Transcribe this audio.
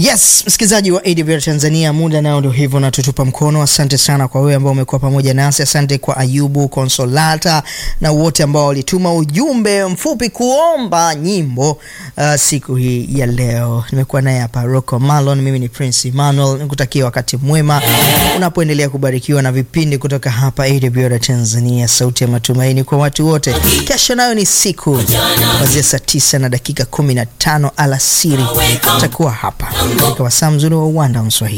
Yes, msikilizaji wa AWR Tanzania, muda nao ndio hivyo natutupa mkono. Asante sana kwa wewe ambao umekuwa pamoja nasi. Asante kwa Ayubu Konsolata na wote ambao walituma ujumbe mfupi kuomba nyimbo uh, siku hii ya leo. Nimekuwa naye hapa Rocco Malon, mimi ni Prince Emmanuel. Nikutakia wakati mwema unapoendelea kubarikiwa na vipindi kutoka hapa AWR Tanzania, sauti ya matumaini kwa watu wote. Kesho nayo ni siku kuanzia saa tisa na dakika kumi na tano alasiri, takuwa hapa katika wasaa mzuri wa uwanda wa Mswahili.